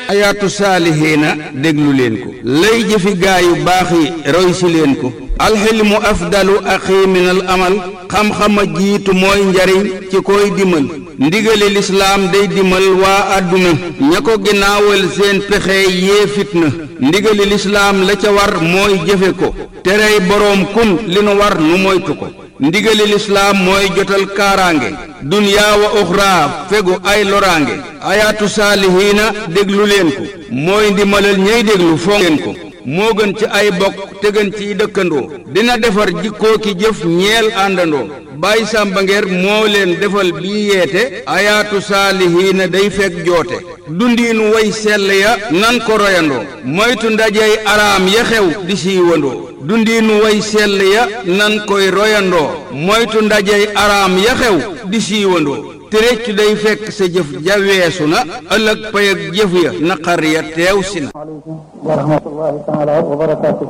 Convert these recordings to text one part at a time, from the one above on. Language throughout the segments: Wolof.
ayaatu saalihiina déglu leen ko lay jëfi gaa yu baax yi roy si leen ko alxilmu afdalu axi min al amal xam-xama jiitu mooy njariñ ci koy dimal ndigali lislaam day dimal waa àdduna ña ko ginnaawal seen pexe yee fitna ndigali lislaam la ca war mooy jëfe ko terey boroom kun li nu war nu moytu ko ndigali lislaam mooy jotal kaaraange dunyaa wa uxraa fegu ay loraange ayaatu saalihiina déglu leen ko mooy ndimalal ñey déglu fonk leen ko moo gën ci ay bokk te gën ciy dëkkandoo dina defar jikkoo ki jëf ñeel àndandoo Baay Sàmba Ngeer moo leen defal bii yeete ayaatu saalihiina day fekk joote dundiinu way sell ya nan ko royandoo moytu ndajey araam ya xew di siiwandoo dundiinu way sell ya nan koy royandoo moytu ndajey araam ya xew di siiwandoo te réccu day fekk sa jëf ja weesu na ëllëg pay ak jëf ya naqar ya teew si na aleykum wa rahmatullahi taala wa barakaatu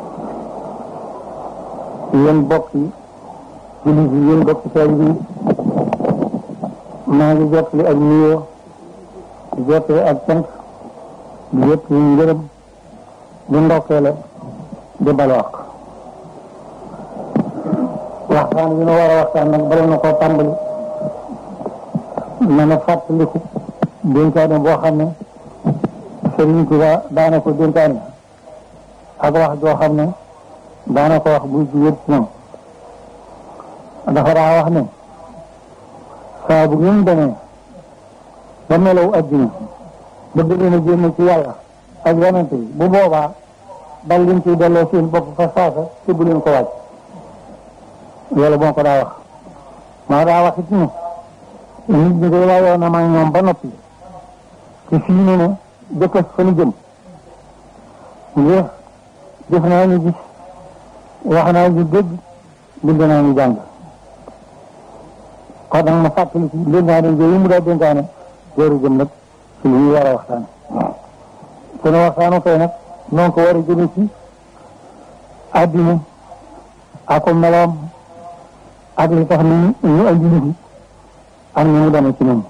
yéen bokk yi jullit yi yéen bokk taalibe yi maa ngi jottali ak nuyoo di jottali ak cant di jottali ngërëm di ndokkeele di balwaq waxtaan yi nu war a waxtaan nag bala na koo tàmbali na na fàttaliku dénkaane boo xam ne Sëriñ Tuba daana ko dénkaane ak wax joo xam ne daana ko wax buy jugee ci ñoom dafa daa wax ne saa bu ngeen demee ba melaw adduna bëgg leen a génn ci yàlla ak yonente bi bu boobaa dal leen ciy delloo seen bopp fa saasa te bu leen ko wàcc loolu moo ko daa wax maa daa wax it ne nit ñi day waayoo na ma ñoom ba noppi te fii ne ne jëkkës fa nu jëm ngir def naa ñu gis wax naa ñu dégg bind naa ñu jàng kon nag ma fàttali ci dénkaane yooyu mu daa dénkaane jooru jëm nag ci li ñu war a waxtaan sunu waxtaanu tey nag noonu ko war a jëme ci àddina ak ko meloom ak li tax ni ñu andi ñu fi ak ni mu demee ci ñoom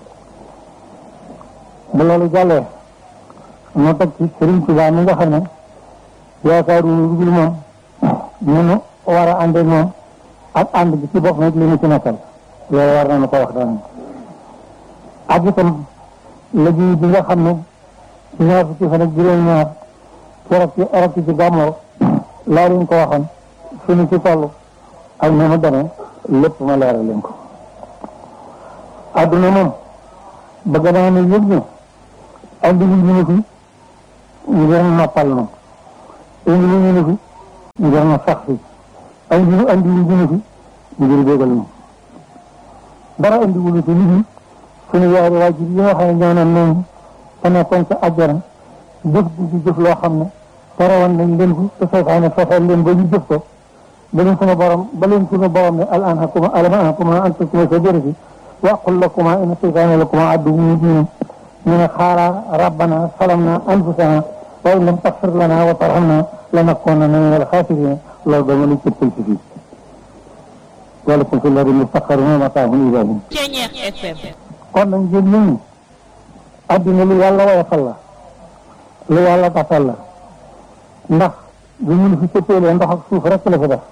bu loolu jàllee ñu teg ci Sëriñ Tuubaa mi nga xam ne yaakaaru lu dul moom ñu nu war a ànd ak moom ak ànd bi ci bopp nag li ñu ci nekkal loolu war nañu ko wax daan ak itam liggéey bi nga xam ne ci ñaar fukki fan ak juróom-ñaar keroog ci orok ci gàmmoo laa leen ko waxoon fi ñu ci toll ak ni mu demee lépp ma leeral leen ko adduna moom bëgg naa ne yëg ne andi wu ñu ne fi ngir noppal na indi wu ñu ne fi ngir na sax fi andi wu andi wu ñu ne fi ngir bégal na dara andi wu ñu fi nit ñi suñu yaari waajur yi nga xam ne ñoo naan noonu te nekkoon ca àjjana jëf di ci jëf loo xam ne terewoon nañ leen ko te seytaane fexeel leen ba ñu jëf ko ba leen sunu borom ba leen sunu borom ne al anhakuma alam anhakuma an tasuma sa jërëfi wa qul lakuma inna seytaane lakuma aduwwun mubin ñu ne xaaraa rabbana salamna anfusana wa in lam taxfir lana wa tarhamna lanakunanna min alxaasiriin loolu dama la cëppal ci fii walakum fi lardi mustaqarrun wa mataahun ilaa hiin kon nag ngeen ñun ñi adduna lu yàlla woyofal la lu yàlla tafal la ndax bi mun fi cëppeelee ndox ak suuf rek la fi def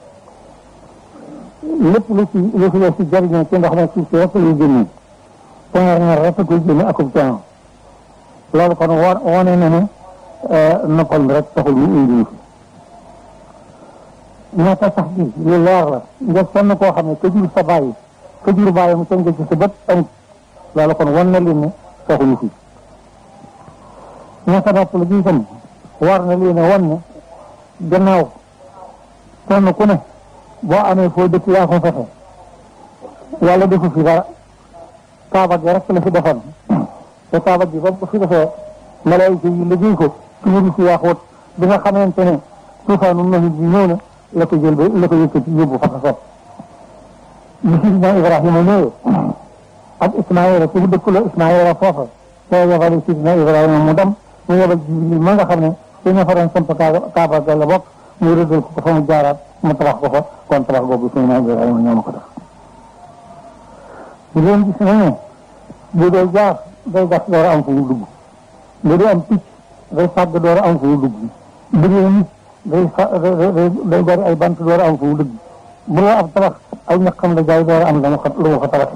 lépp lu ci lu fi def ci jariñoo ci ndox ma suuf si rek lay génne tenger ñer rek koy génne akub coono loolu kon wo wone na ne noppal mi rek taxul ñu indi ñu fi ñaata sax gi lu leer la nga sonn koo xam ne ka jur sa bàyyi ka jur bàyyi mu tënk ci sa bët amut loolu kon wan na leen ne taxuñu fi ñaata nopp la gi itam war na leen a wan ne gannaaw kenn ku ne boo amee foo dëkk yaa ko fexe yàlla defu fi dara kaaba gi rek la fi defoon te kaaba gi ba fi defee malaayika yi liggéey ko ci ñu fi yaaxoot bi nga xamante ne tuufaanu nahi bi ñëw na la ko jël ba la ko yëkkati yóbbu fa ko sopp bi sidina Ibrahima ñëwee ak Ismaïla ci dëkk la Ismaïla foofa te yebal sidina Ibrahima mu dem mu yebal Jibril ma nga xam ne ci ña fa doon samp kaaba ga la bokk mu rëddal ko fa mu jaaraat mu tabax ko fa kon tabax boobu sidina Ibrahima ñoo ma ko def di leen gis nañu bu dee jaar day gas door a am fu mu dugg nga di am picc day fàgg door a am fu mu dugg bu dee nit day fa day bari ay bant door a am fu mu dugg bu la ab tabax aw ñaqam la jaay door a am lu mu fa tabax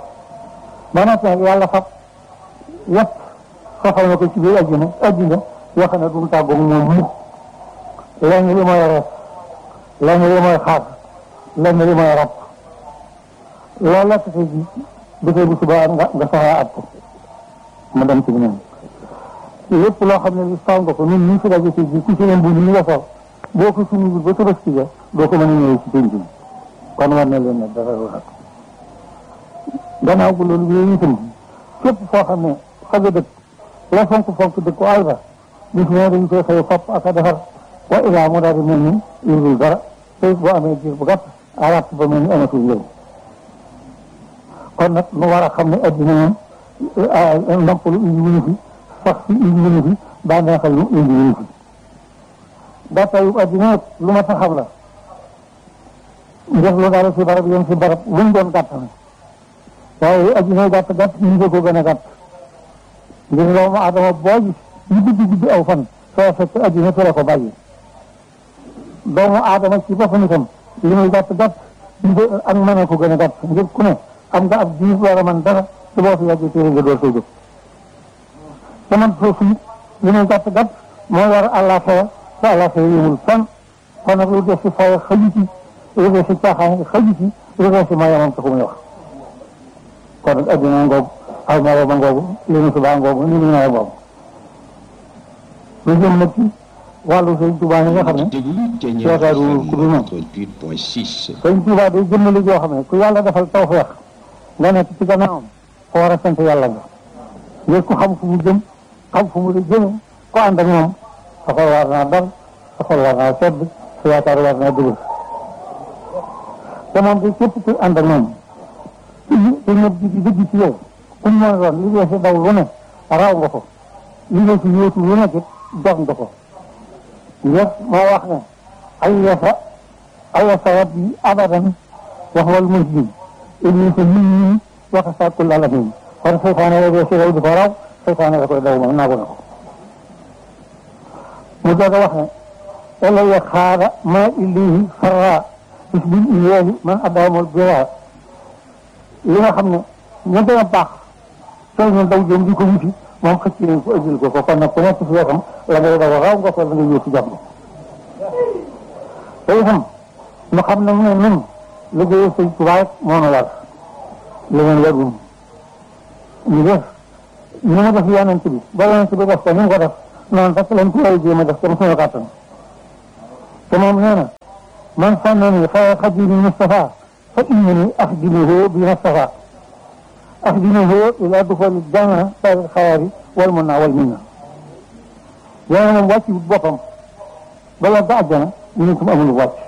ba noppi nag yàlla fab yëpp soxal na ko ci biir àddina àddina yoo xam ne du mu tàggoog moom mukk lenn li mooy rees lenn li mooy xaar lenn li mooy rab loolu la tase ji bu tey bu subaa nga nga soxlaa at ko ma dem ci ñoom lépp loo xam ne li saw nga ko ñun ñu fi daje ci ji ku ci leen bu ñu nga sol boo ko suñu ba tabaski ja doo ko mën a ñëwee ci penc mi kon war na leen ne dara wax gannaaw bu loolu yooyu itam képp foo xam ne fa nga dëkk la fonk fonk dëkk ko àll ba bis ne dañu koy xëy fopp ak a defar wa ilaa mu daal di mel ni yurul dara te boo amee jiir bu gàtt arab ba mel ni amatul yow kon nag nu war a xam ne addina moom ndàmpalu indi wuñu fi sax si indi wuñu fi bànneexal lu indi wuñu fi gàttaayu addina nag lu ma taxam la def lu dara si barab yem si barab lu mu doon gàtt na waaye addina gàtt gàtt ñu ngi ko gën a gàtt ngir doomu adama boo gis ñu guddi guddi aw fan soo fekk addina fi la ko bàyyi doomu aadama ci boppam itam li muy gàtt gàtt ñu ko ak mën a ko gën a gàtt ngir ku ne am nga ab diir war a mën dara su boo fi yàggee téere nga door soo jóg te man foofu li muy gàtt gàtt moo war àllaaxira te àllaaxira yëmul fan kon nag lu def si fay xaju ci lu def si caaxaan xaju ci lu def si mayamam taxu muy wax kon nag addina ngoogu aw maro ba ngoogu li nu subaa ngoogu ni nu nawet boobu lu jëm nag ci wàllu sëñ Tuubaa yi nga xam ne seetaaru ku dul moom sëñ Tuubaa day jëmmali joo xam ne ku yàlla defal tawfeex nga nekk ci gannaawam ko war a sant yàlla nga ngir ku xam fu mu jëm xam fu mu la jëme ko ànd ak moom sa xol war naa dal sa xol war naa sedd sa yaakaar war naa dëgër te moom di képp ku ànd ak moom te ñëpp di dëgg ci yow ku mu mën a doon li ngeen si daw lu ne raw nga ko li ngeen si yóotu lu nekk jox nga ko ngir moo wax ne ayasa ayasa rabbi abadan wax wal muslim inni ko nit ñi wax sa kul alamin kon seytaane la dee si raw di ko raw seytaane la koy daw moom naagu na ko mu doog a wax ne elaya xaada ma illihi farra bis bil iyeeli man addaamul bira li nga xam ne ña gën a baax soo ñu daw jëm di ko wuti moom xëcc nañ ko ëjjil ko ko kon nag ku nekk si wetam la ngay daw raw nga ko la ngay yóotu jàmm te itam ñu xam ne mu ne nun liggéeyu sëñ Tuubaa moo nu war leneen warul ñu def ñu mu def yonent bi ba yonent bi def ko ni mu ko def noonu rek lañ ko war a jéem a def comme suñu kàttan te moom nee na man sànnani fa xadimi Mustafa fa innani axdimuhu bi Mustafa axdimuhu ila duxooli janna sari xayaari wal mun naa wal min na yéen moom wàcc boppam ba yàgg àjjana ñu ne ko amul wàcc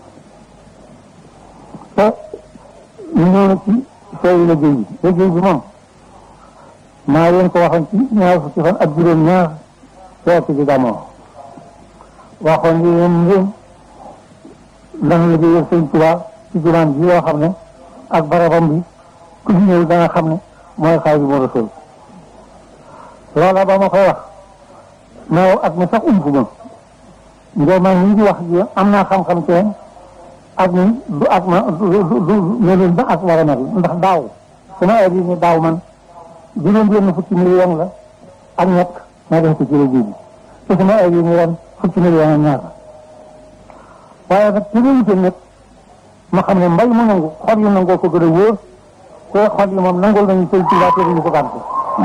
te ñu ñëw na ci sooy liggéey bi liggéey bi moom maa leen ko waxoon ci ñaar fukki fan ak juróom ñaar weer ci gàmmoo waxoon ni leen ngeen dana liggéeyal sëñ Tuubaa ci jumaan ji yoo xam ne ak barabam bi ku fi ñëw danga xam ne mooy Xaadimu Rasuul loola ba ma koy wax mais ak mi sax umpu ma ngir man ñi di wax ji am naa xam-xam ci ak ni du ak ma du du du melul ba ak war a mel ndax daaw sama ay ni daaw man juróom benn fukki million la ak ñett ma def ko ci liggéey bi te sama ay ni ren fukki million ak ñaar waaye nag ci loolu itam nag ma xam ne mbay mu nangu xol yi nangoo ko gën a wóor te xol yi moom nangul nañu sëñ Tuubaa te duñu ko gànte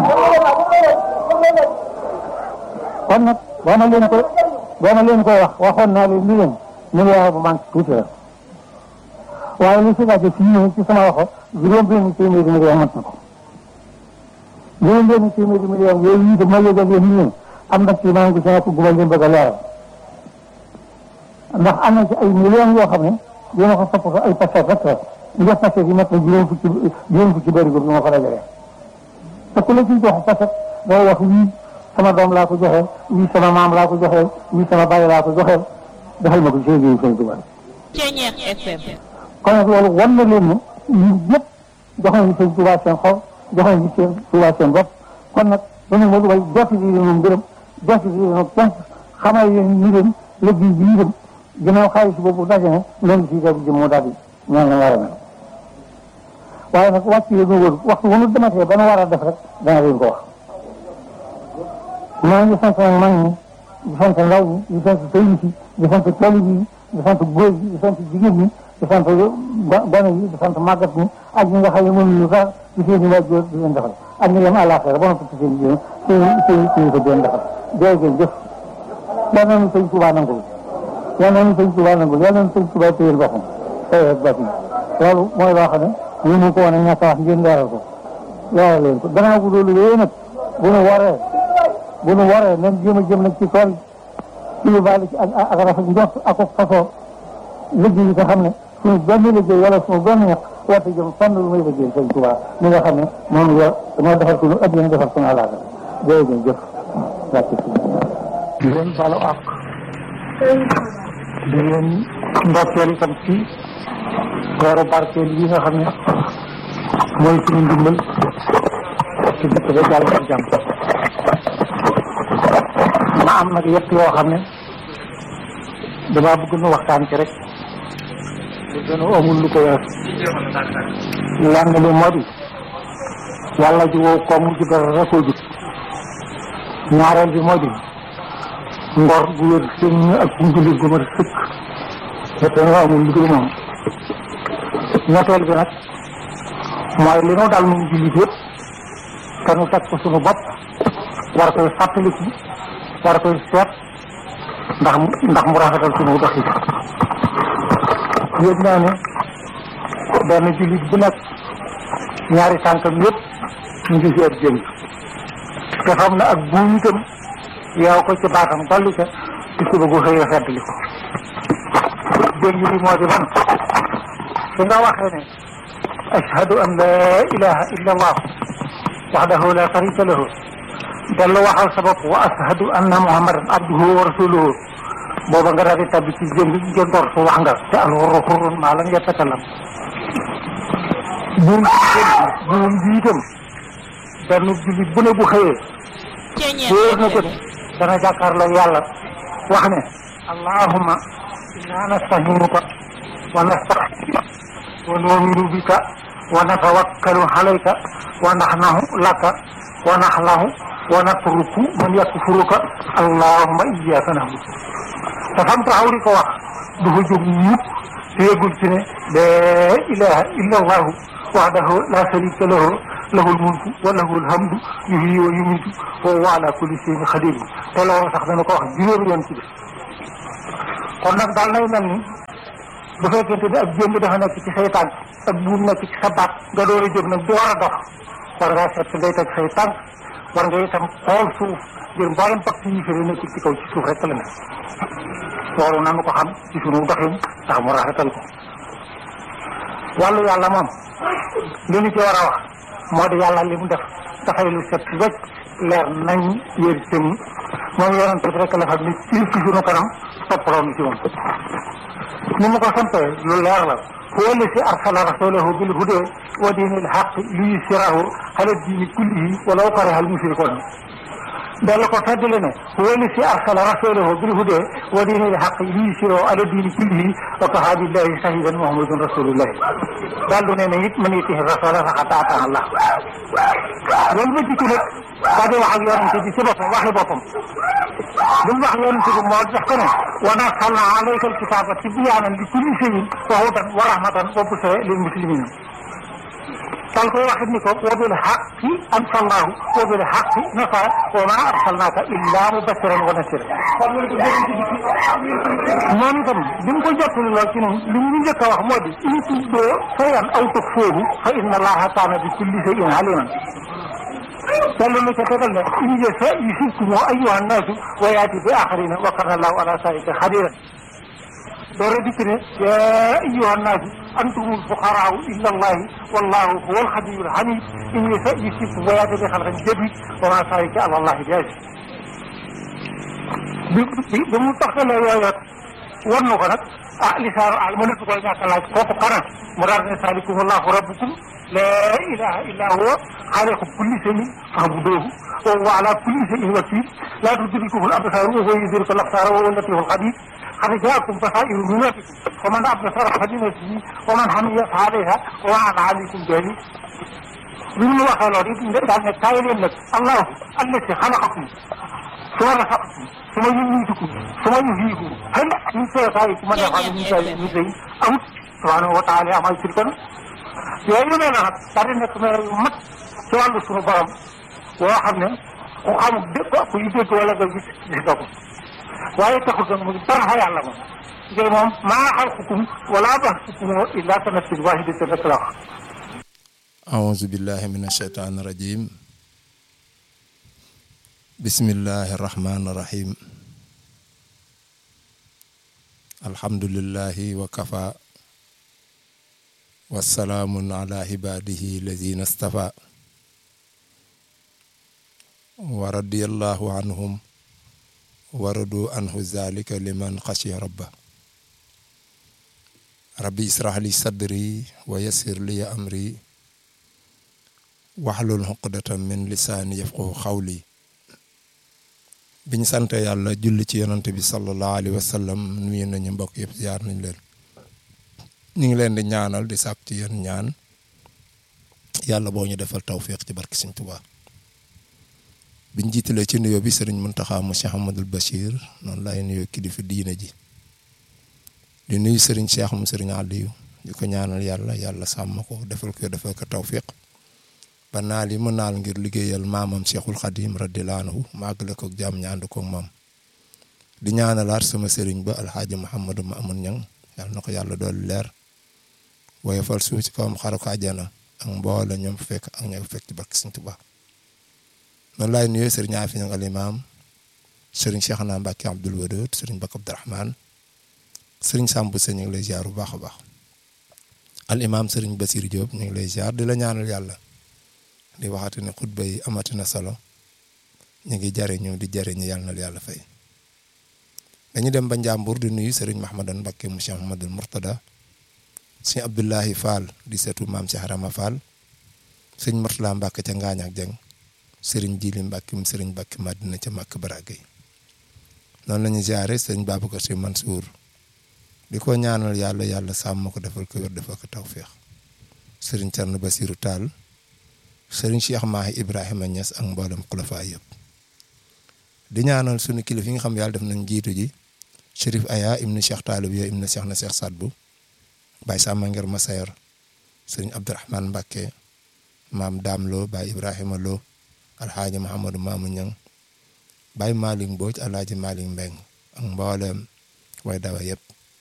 kon nag boo ma leen ko boo ma leen koy wax waxoon naa leen ni leen milliard bu manque tuuti la waaye li si laajte fii nii ci sama waxo juróom benn téeméeri million mat na ko juróom benn téeméeri million yooyu itam ma yëgal leen nii am na ci maa ngi ci nekk gu ma leen bëgg a leeral ndax am na ci ay millions yoo xam ne dina ko topp ko ay paquet rek la nga paquet yi mat na juróom fukki juróom fukki bëri ko bi ma ko dajalee te ku la ciy jox paquet day wax wii sama doom laa ko joxee wii sama maam laa ko joxee wii sama bàyyi laa ko joxee defal ma ko ci liggéeyu Sëñ Tuubaa Ceeñeex FM. kon nag loolu wan na leen ne ñun ñëpp jox nañu Sëñ Tuubaa seen xol jox nañu Sëñ Tuubaa seen bopp kon nag mu ne ma way jot bi moom gërëm jot bi moom kenn xamal yéen ñi dem liggéey bi ñu dem ginnaaw xaalis boobu daje ne loolu si def jëm moo daal di ñaan la war a mel waaye nag wàcc yi ñu wër waxtu wu ñu dematee ba nu war a def rek dana leen ko wax maa ngi sant nag mag ñi di sant ndaw ñi di sant sëriñ si di sant tali bi di sant góor yi di sant jigéen ñi di sant gone yi di sant màggat ñi ak ñi nga xam ne mënuñu sax di seen i waajur di leen defal ak ñi dem àllaaxira ba noppi ci seen jigéen seen seen seen ko di leen defal jërëjëf jëf yal nañu sëñ Tuubaa nangul yal nañu sëñ Tuubaa nangul yal nañu sëñ Tuubaa téyel boppam tey ak boppam loolu mooy loo xam ne ñu mu ko woon a ñàkk a wax ngeen leeral ko leeral leen ko gannaaw bu loolu yooyu nag bu nu waree bu nu waree nañ jéem a jëm nag ci tool ci lu baax ci ak ak rafet njort ak ak fasoo liggéey yi nga xam ne suñu benn liggéey wala suñu benn ñax warta jëm fànn lu muy liggéey sëñ Tuubaa mi nga xam ne moom yor moo defar suñu addina defar suñu àllaaga jërëjëf jëf wàcc di leen balu àq di leen ndokkeel itam ci weeru barkeel yi nga xam ne mooy suñu ndimbal ci dëkk ba jàll ak jàmm ma am nag yëpp yoo xam ne damaa bëgg nu waxtaan ci rek te gën a amul lu ko wees lenn li moo di yàlla ji wow koom ji dara rekoo jub ñaareel bi moo di ngor gu wér sëñ ak njullit gu ma sëkk te dañoo amul lu dul moom ñetteel bi nag mooy li nu dal nun jullit yëpp te nu teg ko suñu bopp war koy fàttaliku war koy seet ndax mu ndax mu rafetal suñu doxi yëg naa ne benn jullit bu nekk ñaari tànkam yëpp ñu ngi ci ab jëng te xam na ak buum itam yow ko ci baatam dolli ca ci suba gu xëy a feddli ko jëng bi moo di man su nga waxee ne ashhadu an la ilaha illa allah waxdahu la sharika lahu dellu waxal sa bopp wa ashhadu anna muhammadan abduhu wa rasuluhu booba nga daal di tabbi ci jëng jëndoor su wax nga te alxurru xurrun maa lam yatakalam buum buum bi itam benn jullit bu ne bu xëyee wóor na ko ne dana jàkkaarloo yàlla wax ne allahumma inna nastahinuka wa nastaxfiruka wa nu'minu bika wa natawakkalu alayka wa naxnahu laka wa naxlahu wa natruku man yakfuruka allahumma iyyaka na'budu te fam taxaw di ko wax du fa jóg mukk te yëgul ci ne laa ilaha illa allahu wahdahu la sharika lahu lahul mulku wa lahul hamdu yuhyi wa yumiitu wa huwa ala kulli shay'in qadir te loolu sax dana ko wax juróomi yoon ci def kon nag daal nay mel ni bu fekkente ne ak jéem dafa nekk ci say tànk ak buum nekk ci sa baat nga door a jóg nag door a dox war ngaa seet ngay teg say tànk war nga itam xool suuf ngir mboolem pàcc yi fi nekk ci kaw ci suuf rek la ne loolu nanu ko xam ci sunu doxin ndax mu rafetal ko wàllu yàlla moom li ñu ci war a wax moo di yàlla li mu def dafay lu set wecc leer nañ yér cëm moom yonent bi rek la xam ni ci ci sunu kanam toppaloo nu ci moom ni mu ko sampee lu leer la huwa alladi arsala rasulahu bil huda wa diinil haqqi liyuzhirahu ala diini kullihi walaw kariha al mushrikuun dellu ko feddali ne huwa alladi arsala rasulahu bil huda wa diinil haqqi liyuzhirahu ala diini kullihi wa kafaa billahi shahidan muhammadun rasulullah daal du ne ne it man yutihi rasula faqad ataa Allah loolu ba jikki nag daa di wax ak yonent bi ci boppam waxi boppam li mu wax yonent bi moo jox ko ne wa nazzalna alayka alkitaba tibyaanan li kulli shay'in wa hudan wa rahmatan wa bushra lil muslimin dal koy waxit ni ko wa bil haqqi anzalnahu wa bil haqqi nazala wa ma arsalnaka illa mubashiran wa nasiran moom itam bi mu ko jottali lool ci noonu li mu njëkk a wax moo di in tubdu shay'an aw tukhfuuhu fa inna allaha kaana bi kulli shay'in aliman yàlla na ca tegal ne in yasha yusibkum ayyuha nnaasu wa yaati bi axarina wa kana allahu ala zalika xadiran doora dikk ne yaa ayyuha nnaasu antumul fuqaraau illa allahi wallahu huwa alxaniyu alxamid in yasha yusibkum wa yaati bi xalqin jadid wa ma zalika ala allahi bi aziz bi bi bi mu taxalee yooyu war na ko nag ah lisaanu al mënatu koy ñàkk laaj kooku kana mu daal ne salikum allahu rabbukum laa ilaha illa huwa xaaliqu kulli shay'in fa'buduuhu wa huwa ala kulli shay'in wakiil laa tudrikuhu al-absaar wa huwa yudriku al-absaar wa huwa al-latiifu al-xabiir qad jaakum basaa'iru min rabbikum faman absara falinafsihi wa man hamiya fa alayhaa wa ma ana alaykum bihafiiz bi mu waxee loolu it daal ne kaay leen nag allahu allati xalaqakum suma rasaqakum suma yumiitukum suma yuhyiikum hal min shurakaaikum man yaf'alu min zaalika min shay'in amut subhaanahu wa taala amay sirkan yooyu nee na nag daal di nekk meer yu mat ci wàllu suñu borom boo xam ne ku xamul dégg ku yu dégg wala nga gis gis nga ko waaye taxul nag mu dara fa yàlla moom ngir moom maa xalqukum wala ba'thukum illaa ka nafsin waahidatin rek la wax أعوذ بالله من الشيطان الرجيم بسم الله الرحمن الرحيم الحمد لله وكفى والسلام على عباده الذين اصطفى ورضي الله عنهم ورضوا عنه ذلك لمن خشي ربه ربي اشرح لي صدري ويسر لي أمري waxlul xuqdatan min lisaani yafqahu xawli biñ sant yàlla julli ci yonante bi sallallahu alayhi wa sallam nuyu nañu mbokk yëpp ziar nañ leen ñu ngi leen di ñaanal di sàkk ci yéen ñaan yàlla boo ñu defal tawfiq ci barki Sëñ Tuubaa biñ jiitalee ci nuyoo bi sëriñ Muntaxa mu Cheikh Ahmadul Bachir noonu laay nuyoo kilifa diina ji di nuyu sëriñ Cheikh mu sëriñ Aliou di ko ñaanal yàlla yàlla sàmm ko defal ko defal ko tawfiq ba naal yi mu naal ngir liggéeyal maamam Cheikhul Khadim radiyallahu anhu màggale ko jàmm ñaand ko moom di ñaanalaat sama sëriñ ba alxaaji Mouhamadou Mamoun Niang yàlla na ko yàlla dool leer woyofal suuf ci kawam xaru ko àjjana ak mboole ñoom fekk ak ñoom fekk ci barke Sëriñ Tuubaa noonu laay nuyoo sëriñ Afi Niang al imaam sëriñ Cheikhna Mbacke Abdoul Wadoud sëriñ Bakk Abdourahmane sëriñ Samb Sëñ ñu ngi lay ziar bu baax a baax al imaam sëriñ Basir Diop ñu ngi lay ziar di la ñaanal yàlla. di waxati ne xutba yi amati na solo ñu ngi jariñu di jariñu yàlla na yàlla fay dañu dem ba Njàmbur di nuyu Serigne Mahmadan Mbakke mu Cheikh Mahmadul Murtada sëñ Abdullahi Fall di seetu maam Cheikh Rama Fall sëñ Murtala Mbakke ca Ngaañ ak Jeng Serigne Jili Mbakke mu Serigne Mbakke Madina ca Màkk Baragay noonu la ñu ziare sëñ Babacar Si Mansour di ko ñaanal yàlla yàlla sàmm ko defal ko wér defal ko tawféex Serigne Thierno Basirou Tall sëriñ Cheikh Mahi Ibrahima Niass ak mboolem xulafa yëpp di ñaanal sunu kilifa yi nga xam yàlla def nañ jiitu ji Chérif Aya ibnu Cheikh Taalib yo ibnu Cheikh na Cheikh Sadbu Baye Samba Ngir Masayer sëriñ Abdourahmane Mbakke maam Daam Lo Baye Ibrahima Lo alxaaji Mahamadou Mamou Niang Baye Malick Mbodj alxaaji Malick Mbeng ak mboolem way dawa yëpp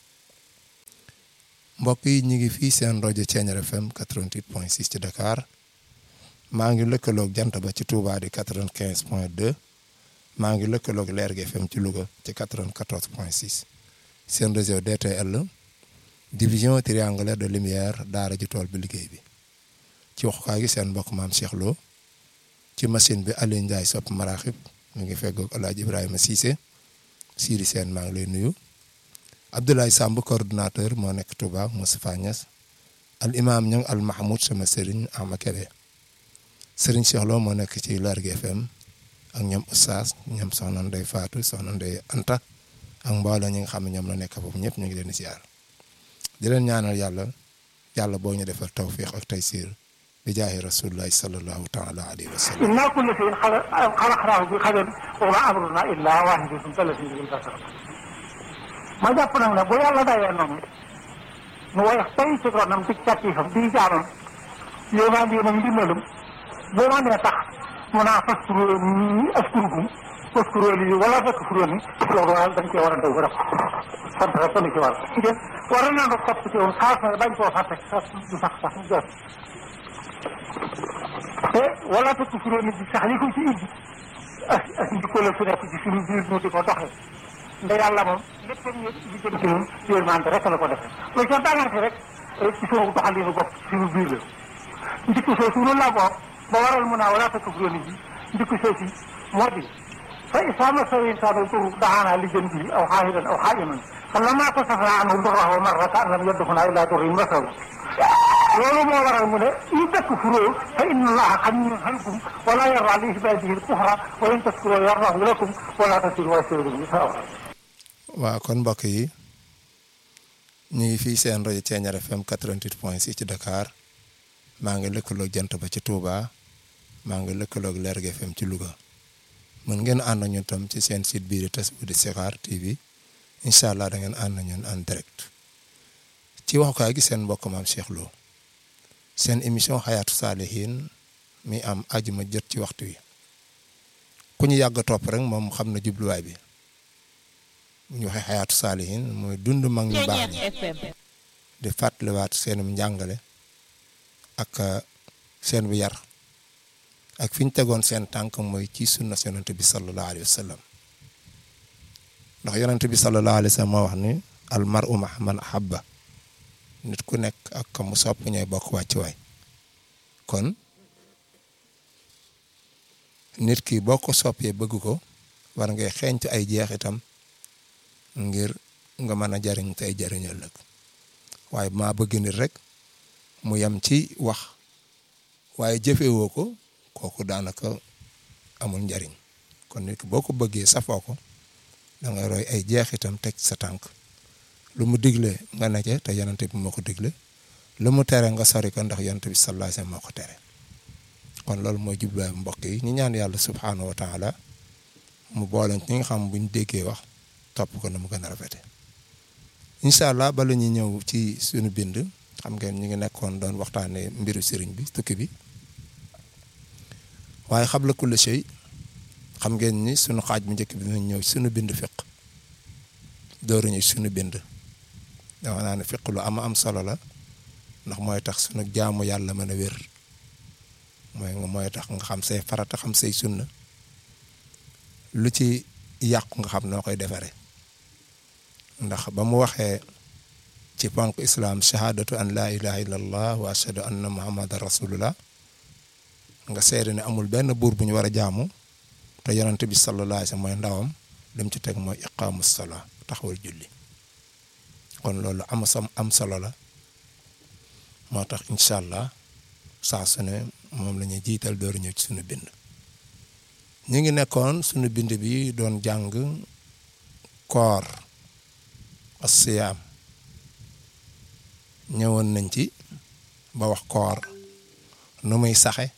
mbokk yi ñu ngi fii seen rajo Thiéniere FM 88.6 ci Dakar maa ngi lëkkaloog jant ba ci Touba di quatre-vingt quinze point deux maa ngi lëkkaloog Lergui FM ci Louga ci quatre-vingt-quatorze point six seen réseau DTL division triangulaire de lumière daara ji tool bi liggéey bi ci waxukaay gi seen mbokk maam Cheikh Lo ci machine bi Aliou Ndiaye sopp maraxib mu ngi feggoog El Hadj Ibrahima Cissé Siri Sène maa ngi lay nuyu Abdoulaye Samb coordonnateur moo nekk Touba Moustapha Niass al imam ñang al Mahmoud sama sëriñ Ama Kébé sëriñ Cheikh Lo moo nekk ci Lergui FM ak ñoom Oustaz ñoom soxna Ndeye Fatou soxna Ndeye Anta ak mbooloo ñi nga xam ne ñoom la nekk foofu ñëpp ñu ngi leen di ziar di leen ñaanal yàlla yàlla boo ñu defal tawfiq ak taysir bi jaahi rasulillahi sallallahu taala alayhi wa sallam inna kulla shay'in xalaqnaahu bi qadarin wa ma amruna illa waahidatun kalasin bil basar ma jàpp nag ne bu yàlla dayee noonu nu woyof tey ci ronam ci càttiifam di jaamam yéemaan yéenam ndimbalum boo ma nee tax mu naa faskuro ni askurukum faskuro li wala faskuro ni loolu daal dañ cee war a daw ba def sant rek la ci war ngeen war na nga xopp ci woon xaas na bañ koo fàtte sax du sax sax jot te wala faskuro ni bi sax li ko ci indi ak ak njikko la su nekk ci suñu biir ñu di ko doxee nda yàlla moom lépp ñu li jëm ci ñun yërmande rek la ko defee loolu ca daanaka rek ci suñu doxalinu bopp ci suñu biir la njikko soosu noonu laa boo ba waral mun naa wala takk kuréel yi njëkk soo si moo di fa isaama sa insaanu turu daxaanaa li jëm bi aw xaahiran aw xaayiman فلما كشفنا عنه ضره مر كأن لم يدخنا إلى ضر مثل loolu moo waral mu ne in takfuroo fa inna allaha ganiyyun ankum wala yarda li ibadihi al-kufra wa in tashkuroo yardahu lakum wala tasiru wasiratun wizra ukhra waaw kon mbokk yi ñu ngi fii seen rajo Thiéniere FM 88 point 6 ci Dakar maa ngi lëkkaloog jant ba ci Touba maa ngi lëkkaloog Lergui FM ci Louga mën ngeen ànd ak ñun tam ci seen site bii di Tasbih Sikhar TV incha allah da ngeen ànd ak ñun en direct ci waxukaay gi seen mbokk maam Cheikh Lo seen émission xayaatu saalihin mi am ajuma jot ci waxtu wi ku ñu yàgg topp rek moom xam na jubluwaay bi bu ñu waxee xayaatu saalihin mooy dund mag ñu baax ñi di fàttaliwaat seenum njàngale ak seen bu yar ak fi ñu tegoon seen tànk mooy ci sunna yonent bi sallallahu alayhi wa sallam ndax yonent bi sallallahu alayhi wa sallam moo wax ni al mar'u ma'a man ahabba nit ku nekk ak ka mu sopp ñooy bokk wàccuwaay kon nit ki boo ko soppee bëgg ko war ngay xeeñtu ay jeexitam ngir nga mën a jariñ tey jariñ ëllëg waaye maa bëgg nit rek mu yem ci wax waaye jëfewoo ko kooku daanaka amul njariñ kon nit ki boo ko bëggee safoo ko da ngay roy ay jeexitam teg sa tànk lu mu digle nga ne ca te yonent bi moo ko digle lu mu tere nga sori ko ndax yonent bi sallallahu alayhi wasallam moo ko tere kon loolu mooy jubluwaay mbokk yi ñu ñaan yàlla subhaanahu wa taala mu boole ñi nga xam buñ déggee wax topp ko na mu gën a rafete incha allah bala ñu ñëw ci suñu bind xam ngeen ñu ngi nekkoon doon waxtaanee mbiru sëriñ bi tukki bi waaye xabla kulli shay xam ngeen ni suñu xaaj bu njëkk bi dinañ ñëw suñu bind fiq dooru ñu suñu bind dama naa ne fiq lu am am solo la ndax mooy tax suñu jaamu yàlla mën a wér mooy mooy tax nga xam say farata xam say sunna lu ci yàqu nga xam noo koy defaree ndax ba mu waxee ci ponk islam shahadatu an laa ilaha illallah wa ashhadu anna muhammadan rasulullah nga seede ne amul benn buur bu ñu war a jaamu te yonent bi sallallahu alayhi wasallam mooy ndawam lim ci teg mooy iqaamu salaa taxawal julli kon loolu am sam am solo la moo tax incha allah saa su ne moom la ñuy jiital door ñëw ci suñu bind ñu ngi nekkoon suñu bind bi doon jàng koor asiyaam ñëwoon nañ ci ba wax koor nu muy saxe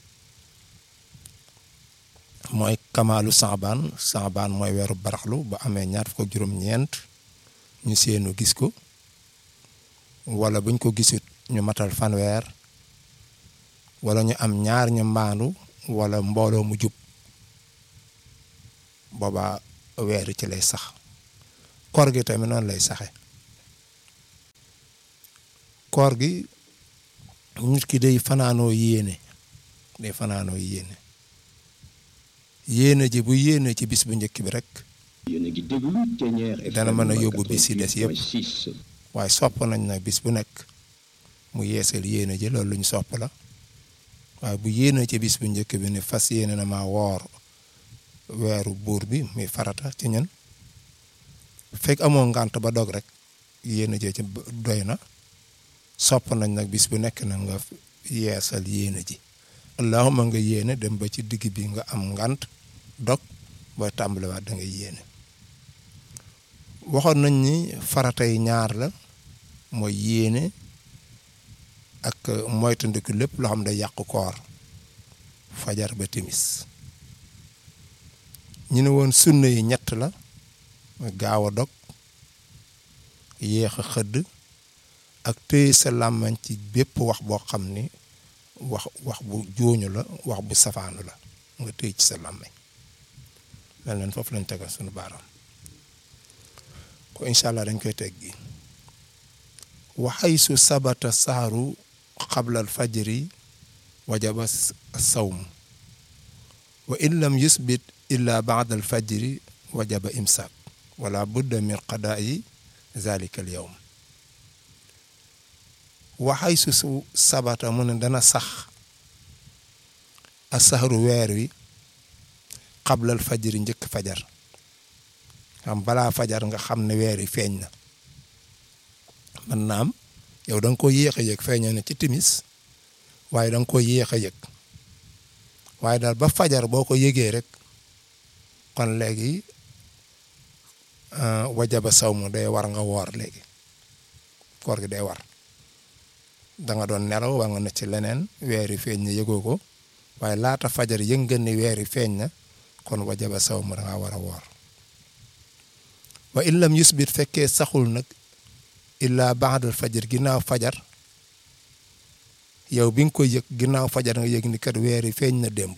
mooy kamaalu saabaan saabaan mooy weeru baraxlu ba amee ñaar fukk ak juróom-ñeent ñu seenu gis ko wala buñ ko gisut ñu matal fanweer wala ñu am ñaar ñu mbaandu wala mbooloo mu jub booba weer ci lay sax koor gi tamit noonu lay saxe koor gi nit ki day fanaanoo yéene day fanaanoo yéene yéene ji bu yéene ci bis bu njëkk bi rek dana mën a yóbbu bis yi des yëpp waaye sopp nañ nag bis bu nekk mu yeesal yéene ji loolu lu ñu sopp la waaye bu yéene ci bis bu njëkk bi ni fas yéene na maa woor weeru buur bi muy farata ci ñun fekk amoo ngànt ba dog rek yéene ji ci doy na sopp nañ nag bis bu nekk na nga yeesal yéene ji allahuma nga yéene dem ba ci digg bi nga am ngànt dog booy tàmbaliwaat da nga yéene waxoon nañ ni farata yi ñaar la mooy yéene ak moytandiku lépp loo xam ne yàqu koor fajar ba timis ñu ne woon sunna yi ñett la gaaw a dog yéex a xëdd ak téye sa làmmañ ci bépp wax boo xam ni wax wax bu jooñu la wax bu safaanu la nga téye ci sa làmmañ mel leen foofu lañ tegal sunu baaraam ko incha allah dañ koy teg gi waxay su sabata saaru xablal fajri wajaba sawm wa in lam yusbit illa baada al fajri wajaba imsak wala budda min qadaa'i zalika al yawm waxay su su sabata mu ne dana sax a saxaru weer wi xablal fajri njëkk fajar xam balaa fajar nga xam ne weer yi feeñ na man naam yow da nga ko yéex a yëg feeñoo na ci timis waaye da nga ko yéex a yëg waaye daal ba fajar boo ko yëgee rek kon léegi wajaba saw mu day war nga woor léegi koor gi day war da nga doon nelaw waa nga ne ci leneen weer yi feeñ na yëgoo ko waaye laata fajar yëg nga ni weer yi feeñ na kon wajaba saw mu da ngaa war a woor wa in lam yusbit fekkee saxul nag illa baadal fajar ginnaaw fajar yow bi nga ko yëg ginnaaw fajar nga yëg ni kat weer yi feeñ na démb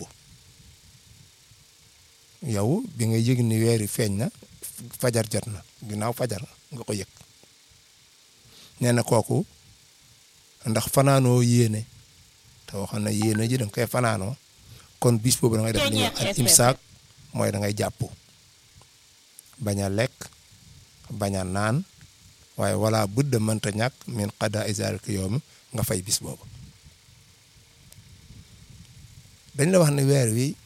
yow bi nga yëg ni weer yi feeñ na fajar jot na ginnaaw fajar nga ko yëg nee na kooku ndax fanaanoo yéene te waxoon na yéene ji da nga koy fanaanoo kon bis boobu da ngay def li ñuy wax ak imsaak mooy da ngay jàpp bañ a lekk bañ a naan waaye wala budda mënta ñàkk min qada izalika yawm nga fay bis boobu dañ la wax ne weer wi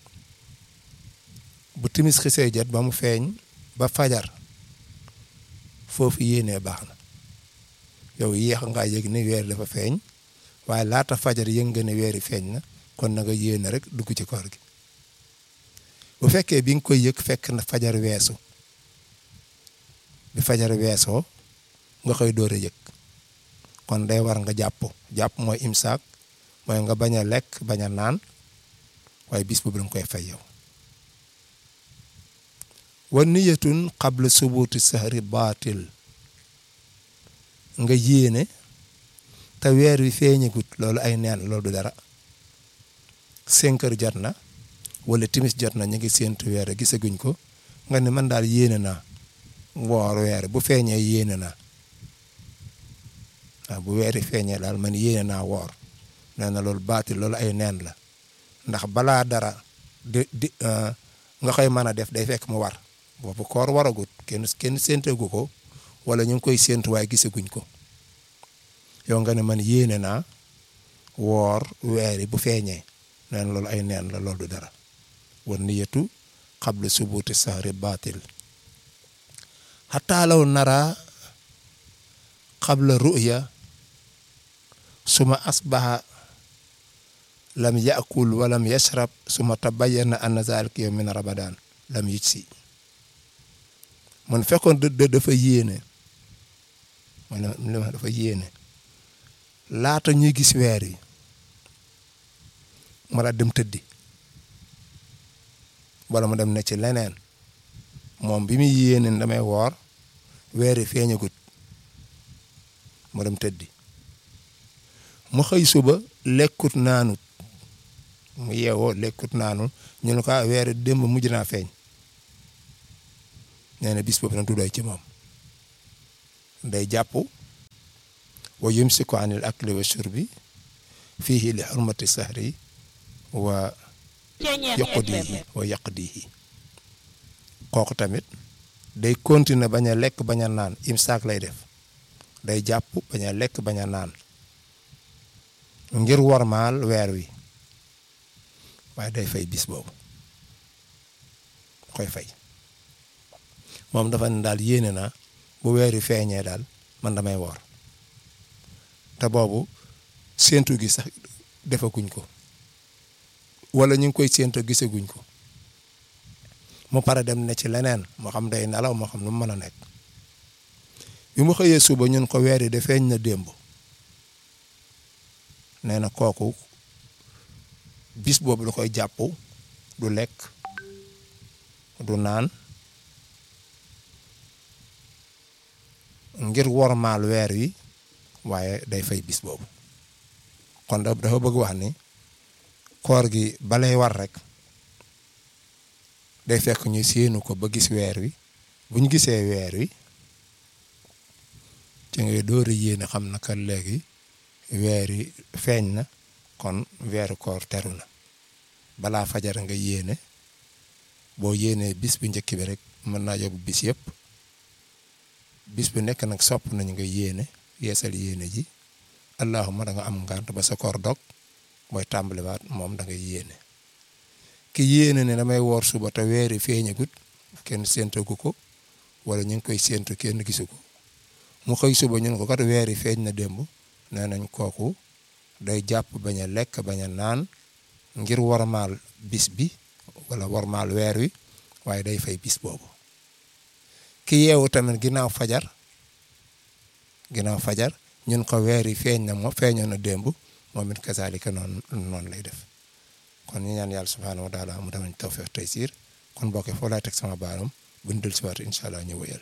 bu timis xisee jot ba mu feeñ ba fajar foofu yéenee baax na yow yéex ngaa yëg ni weer dafa feeñ waaye laata fajar yëg nga ne weeri feeñ na kon na nga yéene rek dugg ci koor gi bu fekkee bi nga koy yëg fekk na fajar weesu bi fajar weesoo nga koy door a yëg kon day war nga jàpp jàpp mooy imsaak mooy nga bañ a lekk bañ a naan waaye bis boobu danga koy fay yow wa niyatun qabla subuti sahri baatil nga yéene te weer wi feeñagut loolu ay neen loolu du dara cinq heures jot na wala timis jot na ñu ngi séentu weer gisaguñ ko nga ne man daal yéene naa woor weer bu feeñee yéene naa waaw bu weeri feeñee daal man yéene naa woor nee na loolu baatil loolu ay neen la ndax balaa dara di di nga koy mën a def day fekk mu war boobu koor waragut kenn kenn séentegu ko wala ñu ngi koy séentu waaye gisaguñ ko yow nga ne man yéene naa woor weeri bu feeñee nee na loolu ay neen la loolu du dara war niyatu qabla subuti sahri baatil xataa law nara qabla ru'ya suma asbaha lam yakul walam yashrab suma tabayyana anna zalika yow min ramadan lam yujsi man fekkoon dë dafa yéene mooy li ma dafa yéene laata ñuy gis weer yi ma daal dem tëddi wala mu dem ne ci leneen moom bi muy yéene damay woor weer yi feeñagut mu dem tëddi mu xëy suba lekkut naanut mu yeewoo lekkut naanut ñu ne ko weer démb mujj naa feeñ nee na bis boobu nag du doy ci moom day jàpp wa yumsiku anil akli wa shurbi fiihi li xurmati sahri wa yaqdihi wa yaqdihi kooku tamit day continuer bañ a lekk bañ a naan imsaak lay def day jàpp bañ a lekk bañ a naan ngir wormaal weer wi waaye day fay bis boobu koy fay moom dafa ne daal yéene na bu weer wi feeñee daal man damay woor te boobu séentu gi sax defaguñ ko wala ñu ngi koy séentu gisaguñ ko mu pare dem ne ci leneen moo xam day nelaw moo xam lu mu mën a nekk bi mu xëyee suba ñun ko weer yi de feeñ na démb nee na kooku bis boobu da koy jàpp du lekk du naan ngir wormaal weer wi waaye day fay bis boobu kon dafa bëgg wax ni koor gi balay war rek day fekk ñu séenu ko ba gis weer wi bu ñu gisee weer wi ci ngay door a yéene xam na kat léegi weer wi feeñ na kon weeru koor teru na balaa fajar nga yéene boo yéenee bis bu njëkk bi rek mën naa yóbbu bis yëpp bis bu nekk nag sopp nañu nga yéene yeesal yéene ji allahuma da nga am ngant ba sa koor dog mooy tàmbaliwaat moom da ngay yéene ki yéene ne damay woor suba te weeri feeñagut kenn séentagu ko wala ñu ngi koy séentu kenn gisu ko mu xëy suba ñun ko kat weer yi feeñ na démb nee nañ kooku day jàpp bañ a lekk bañ a naan ngir warmaal bis bi wala warmaal weer wi waaye day fay bis boobu ki yeewu tamit ginnaaw fajar ginnaaw fajar ñun ko weer yi feeñ na moo feeñoon na démb moom it kasaalika noonu noonu lay def kon ñu ñaan yàlla subhaanahu wa taala mu damañ tawfeex tey siir kon bokkee foo laay teg sama baaram bu ñu dellusiwaat incha allah ñu wëyal.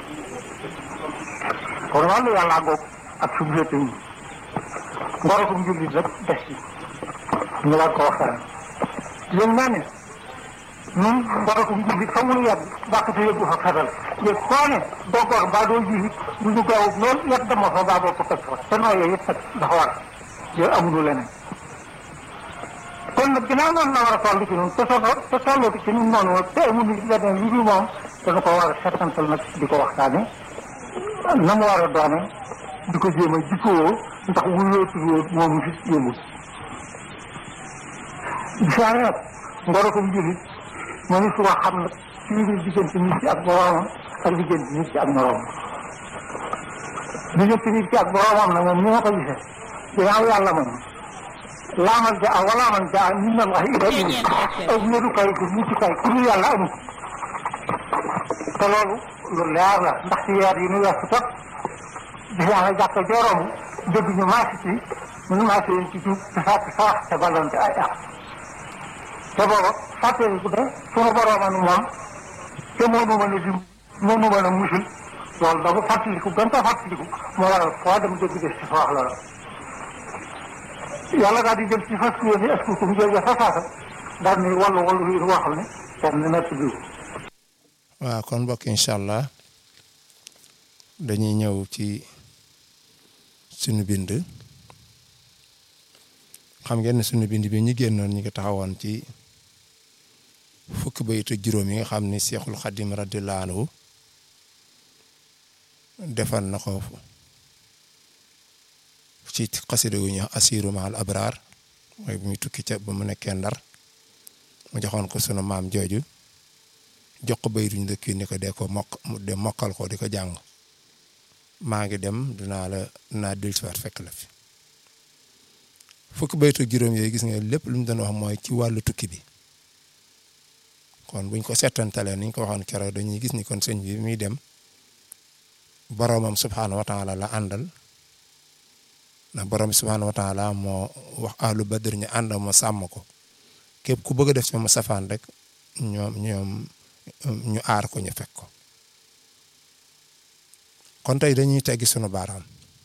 kon wàllu yàlla ngoog ak suñu lépp yi ngorokum jullit rek des ci ñu war ko waxtaan yéen naa ne ñun ngorokum jullit fa mu yàgg bàqate yëggu fa fetal yëg koo ne doo gor mbaa doo ji du ñu gaaw lool yet dama fa baa boo ko toj fa te nooyee yëpp nag dafa war yooyu amuñu leneen kon nag ginnaaw noonu la war a toll ci ñun te soo te tolloo ci ñun noonu te amuñu leneen lu dul moom dana ko war a settantal nag di ko waxtaane na mu war a doone di ko jéem a jikkoo ndax wuyoo tuddoo moom fi yëngul gisaane nag ngorokum jullit moom su wax xam nag ci biir diggante nit ci ak boroomam ak diggante nit ci ak moroomam diggante nit ci ak boroomam nag moom ni ma ko gisee ginnaaw yàlla moom laamal ja wala man ja min allahi ilayhi aw wéerukaay ko muccukaay ku dul yàlla amul te loolu lu leer la ndax ci weer yi nu weesu tot gis naa ne jàkka jooroom dégg ñu maasi ci ñu maasi leen ci jub te fàtte sarax te ballonte ay ak te booba fàttali ku ne sunu boroomanu moom te moo nu mën a dim moo nu mën a musul loolu da ko fàttaliku gën ko fàttaliku moo waral foo dem dégg des ci fa wax loola yàlla daal di jël ci fas yéene est-ce que mu jógee fa saasa daal ni wallu wallu yi woo xam ne comme ni nekk bi waaw kon mbokk incha allah dañuy ñëw ci sunu bind xam ngeen ne sunu bind bi ñu génnoon ñu ngi taxawoon ci fukki bayit ak juróom yi nga xam ni Seexul Xadim radiyallaahu anhu defal na ko ci xasida gu ñuy wax asiru maal abraar mooy bu muy tukki ca ba mu nekkee ndar mu joxoon ko sunu maam jooju jox ko bayit ñu dëkk ni ko dee ko mokk de mokkal ko di ko jàng maa ngi dem dinaa la dinaa dellusiwaat fekk la fi fukki bayit ak juróom yooyu gis nga lépp lu mu doon wax mooy ci wàllu tukki bi kon buñ ko settantalee ni ñu ko waxoon keroog dañuy gis ni kon sëñ bi muy dem boroomam subhaanahu wa taala la àndal ndax borom subhaanahu wa taala moo wax ahlu badr ñu ànd ma sàmm ko képp ku bëgg a def ci ma safaan rek ñoom ñoom ñu aar ko ñu fekk ko kon tey dañuy teggi sunu baaraam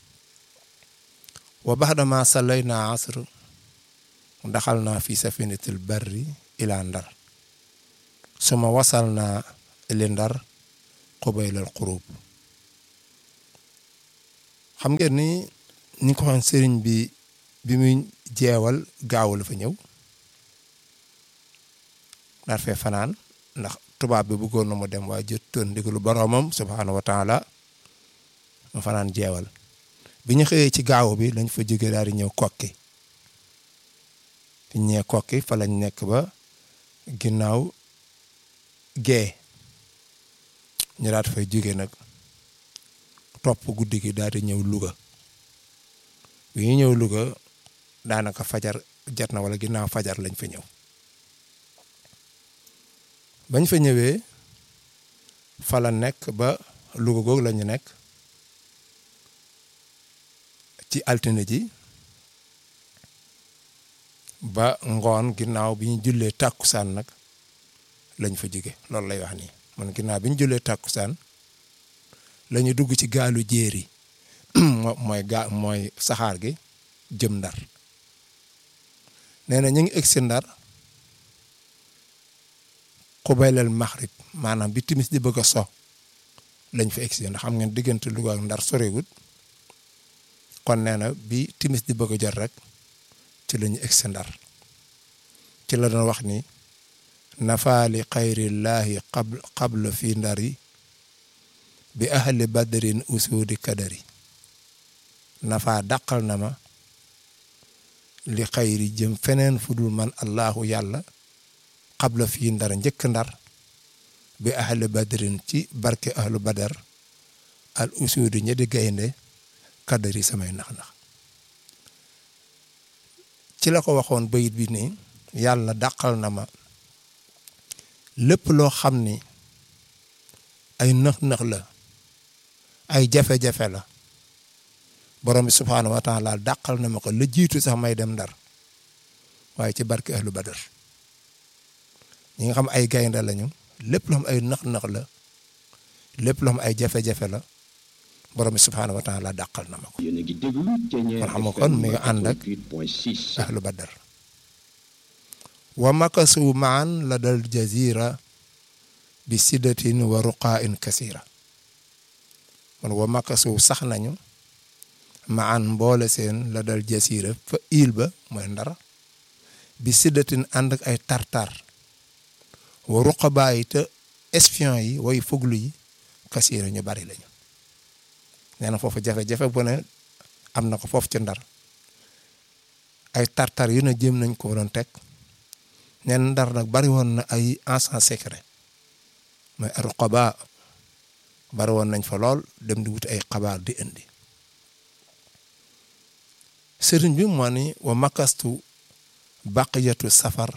wa baxdama sallayna asr daxal naa fi safinatil barri ila ndar suma wasal naa li ndar xubaylal xurub xam ngeen ni ni ko waxoon sëriñ bi bi muy jeewal gaaw la fa ñëw dar fee fanaan ndax tubaab bi bëggoon na mu dem waaye jottoon ndigalu boroomam subhaanahu wa taala mu fanaan jeewal bi ñu xëyee ci gaaw bi lañ fa jóge daal di ñëw kokki fi ñee kokki fa lañ nekk ba ginnaaw gee ñu daat fay jóge nag topp guddi gi daal di ñëw Louga bi ñu ñëw Louga daanaka fajar jot na wala ginnaaw fajar lañ fa ñëw bañ fa ñëwee fa la nekk ba Louga googu la ñu nekk ci altine ji ba ngoon ginnaaw bi ñu jullee tàkkusaan nag lañ fa jóge loolu lay wax nii man ginnaaw bi ñu jullee tàkkusaan la ñu dugg ci gaalu jéeri mooy gaa mooy saxaar gi jëm ndar nee na ñu ngi egg si ndar xubaylal maxrib maanaam bi timis di bëgg a so lañ fa egg si ndax xam ngeen diggante Louga ak ndar sorewut kon nee na bi timis di bëgg a jot rek ci la ñu egg si ndar ci la doon wax ni nafaali xayrillaahi qabl qabla fi ndar yi bi ahli badrin usuudi kadari nafaa dàqal na ma li xayri jëm feneen fu dul man allahu yàlla xabla fii ndar njëkk ndar bi ahli badrin ci barke ahlu badar al usuudi ña di gaynde kaddari samay nax-nax ci la ko waxoon bayit bi ni yàlla dàqal na ma lépp loo xam ni ay nëx-nëx la ay jafe-jafe la borom bi subhaanahu wa taala dàqal na ma ko la jiitu sax may dem ndar waaye ci barke ahlu badar ñi nga xam ay gaynde lañu lépp loo xam ay nëx-nëx la lépp loo xam ay jafe-jafe la borom bi subhaanahu wa taala dàqal na ma ko yéen a ngi déglu Thiéniere kon xam nga kon mi nga ànd ak 88.6 ahlu badar wa makasu maan la dal jazira bi siddatin wa ruqain kasira kon wa makasu sax nañu maan mboole seen la dal jazira fa il ba mooy ndar bi siddatin ànd ak ay tartar wa ruqabaa yi te espion yi way fuglu yi kasira ñu bari lañu nee na foofu jafe-jafe bu ne am na ko foofu ci ndar ay tartar yu ne jéem nañ ko doon teg neen ndar nag bari woon na ay agents secret mooy ruqaba bari woon nañ fa lool dem di wuti ay xabaar di indi sëriñ bi moo ni wa makastu baqiyatu safar